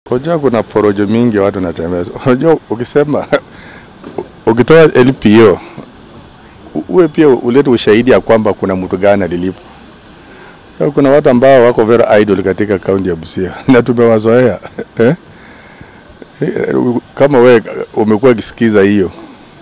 Unajua kuna porojo mingi watu wanatembeza. Unajua ukisema ukitoa LPO uwe pia ulete ushahidi ya kwamba kuna mtu gani alilipo. Kuna watu ambao wako very idle katika kaunti ya Busia na tumewazoea eh? Kama we umekuwa ukisikiza hiyo,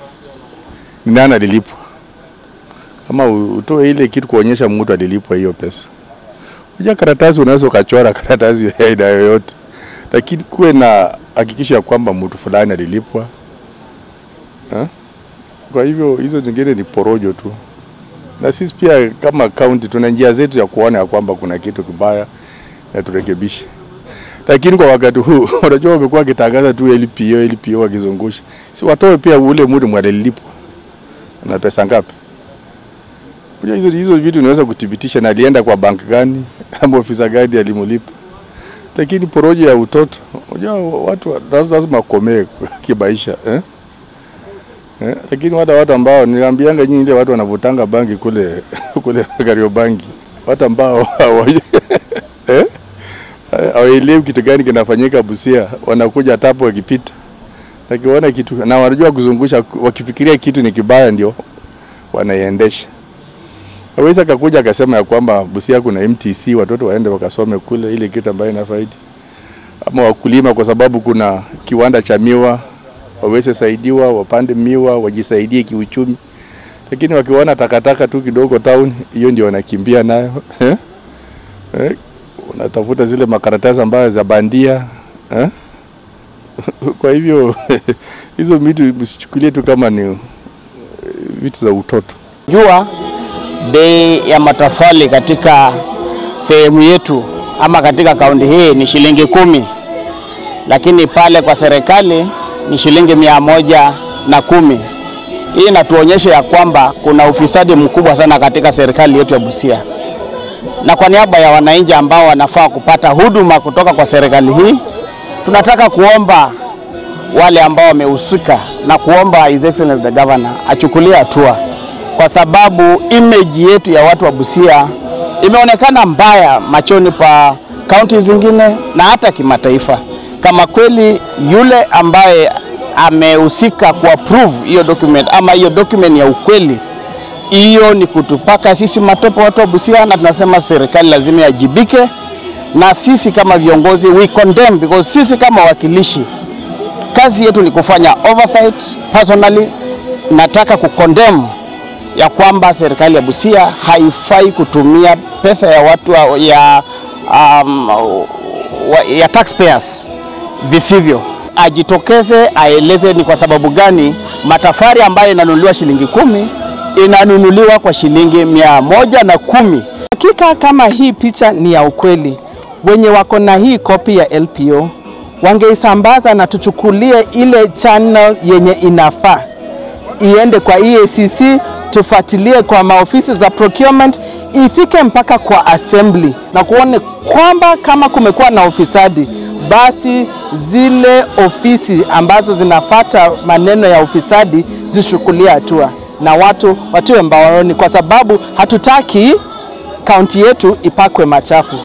ni nani alilipwa? Kama utoe ile kitu kuonyesha mtu alilipwa hiyo pesa. Unajua karatasi unaweza ukachora karatasi ya aina yoyote, lakini kuwe na hakikisho ya kwamba mtu fulani alilipwa ha? Kwa hivyo hizo zingine ni porojo tu, na sisi pia kama kaunti tuna njia zetu ya kuona ya kwamba kuna kitu kibaya na turekebishe. Lakini kwa wakati huu unajua, wamekuwa wakitangaza tu LPO LPO wakizungusha, si watoe pia ule mtu mwalilipwa na pesa ngapi? Hizo, hizo vitu unaweza kuthibitisha na alienda kwa bank gani ama ofisa gani alimlipa. Lakini porojo ya utoto, unajua watu lazima wakomee kimaisha eh? Eh, lakini wata watu ambao niliambianga nyinyi ile watu wanavutanga bangi kule kule Kariobangi, watu ambao eh hawaelewi kitu gani kinafanyika Busia, wanakuja tapo wakipita, wakiona kitu na wanajua kuzungusha, wakifikiria kitu ni kibaya ndio wanaiendesha. Hawezi akakuja akasema ya kwamba Busia kuna MTC, watoto waende wakasome kule, ile kitu ambayo inafaidi, ama wakulima, kwa sababu kuna kiwanda cha miwa waweze saidiwa, wapande miwa, wajisaidie kiuchumi. Lakini wakiona takataka tu kidogo town, hiyo ndio wanakimbia nayo eh? Eh? Unatafuta zile makaratasi ambayo za bandia eh? Kwa hivyo hizo vitu msichukulie tu kama ni vitu za utoto. Jua bei ya matofali katika sehemu yetu ama katika kaunti hii ni shilingi kumi, lakini pale kwa serikali ni shilingi mia moja na kumi. Hii inatuonyesha ya kwamba kuna ufisadi mkubwa sana katika serikali yetu ya Busia, na kwa niaba ya wananchi ambao wanafaa kupata huduma kutoka kwa serikali hii, tunataka kuomba wale ambao wamehusika na kuomba His Excellency the Governor achukulie hatua, kwa sababu image yetu ya watu wa Busia imeonekana mbaya machoni pa kaunti zingine na hata kimataifa. Kama kweli yule ambaye amehusika kuapprove hiyo document ama hiyo document ya ukweli, hiyo ni kutupaka sisi matope watu wa Busia, na tunasema serikali lazima yajibike, na sisi kama viongozi we condemn, because sisi kama wakilishi kazi yetu ni kufanya oversight. Personally nataka kukondem ya kwamba serikali ya Busia haifai kutumia pesa ya watu wa- ya, um, wa- ya taxpayers visivyo. Ajitokeze aeleze ni kwa sababu gani matafari ambayo inanunuliwa shilingi kumi inanunuliwa kwa shilingi mia moja na kumi. Hakika kama hii picha ni ya ukweli, wenye wako na hii kopi ya LPO wangeisambaza na tuchukulie ile channel yenye inafaa iende kwa EACC, tufuatilie kwa maofisi za procurement, ifike mpaka kwa assembly na kuone kwamba kama kumekuwa na ufisadi, basi zile ofisi ambazo zinafata maneno ya ufisadi zichukulie hatua na watu watiwe mbaroni, kwa sababu hatutaki kaunti yetu ipakwe machafu.